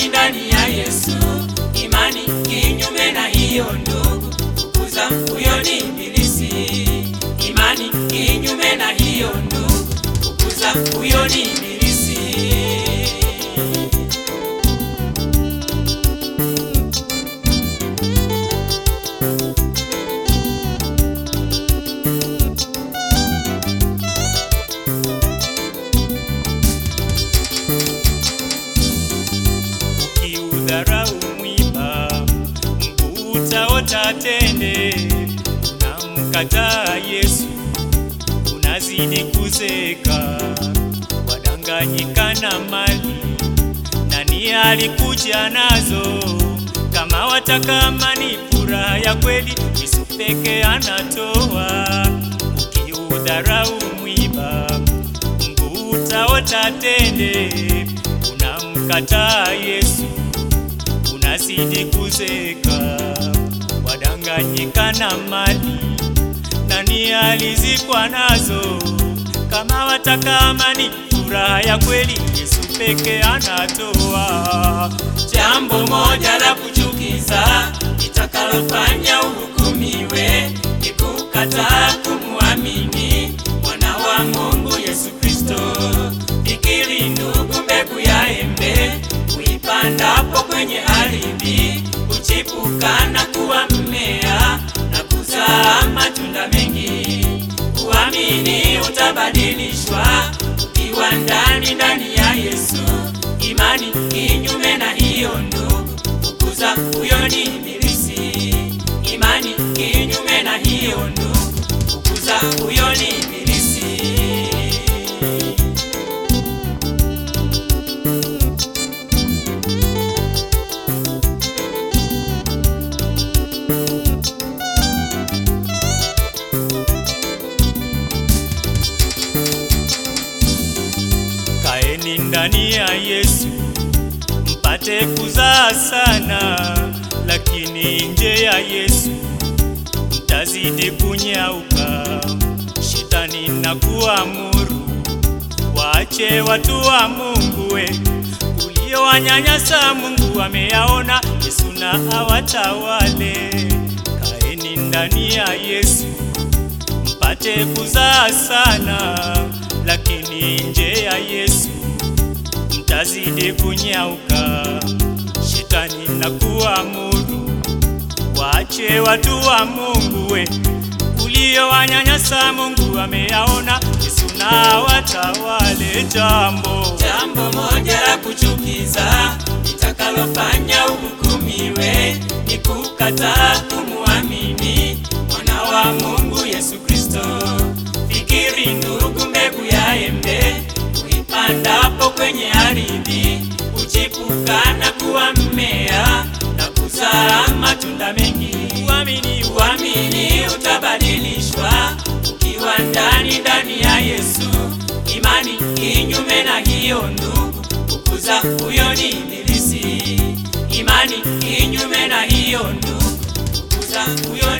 ndani ndani ya Yesu. Imani kinyume na hiyo ndugu, fukuza huyo ni ibilisi. Imani kinyume na hiyo ndugu, fukuza huyo ni ibilisi. Ukiudharau mwiba mguu utaota tende, unamkataa Yesu unazidi kuzeka, wadanganyika na mali. Nani alikuja nazo? Kama wataka amani, furaha ya kweli, Yesu peke anatoa. Ukiudharau mwiba mguu utaota tende, unamkataa Yesu unazidi kuzeka, wadanganyika na mali. Nani alizikwa nazo? Kama wataka amani, furaha ya kweli, Yesu peke anatoa. Jambo moja la kuchukiza litakalofanya uhukumiwe ni kukataa kumwamini mwana wa Mungu Yesu Kristo. Fikiri ndugu, mbegu ya embe uipandapo kwenye ardhi huchipuka na kuwa mmea na kuzaa matunda mengi. Uamini utabadilishwa ukiwa ndani ndani ya Yesu. Imani kinyume na hiyo ndugu, fukuza huyo ni ibilisi. Imani kinyume na hiyo ndugu, fukuza huyo ni ibilisi. Kaeni ndani ya Yesu mpate kuzaa sana, lakini nje ya Yesu mtazidi kunyauka. Shetani na kuamuru waache watu wa Mungu we uliowanyanyasa Mungu ameyaona, Yesu na awatawale. Kaeni ndani ya Yesu mpate kuzaa sana, lakini nje ya Yesu mtazidi kunyauka. Shetani na kuamuru waache watu wa Mungu we uliowanyanyasa Mungu ameyaona, Yesu na watawale. Jambo Jambo moja la kuchukiza litakalofanya uhukumiwe ni kukataa kumwamini mwana wa Mungu Yesu Kristo. Fikiri ndugu, mbegu ya embe uipandapo kwenye ardhi huchipuka na kuwa mmea na kuzaa matunda mengi. uamini Uamini utabadilishwa ukiwa ndani ndani ya Yesu. Imani kinyume na hiyo ndugu, fukuza huyo ni ibilisi. Imani kinyume na hiyo ndugu, fukuza huyo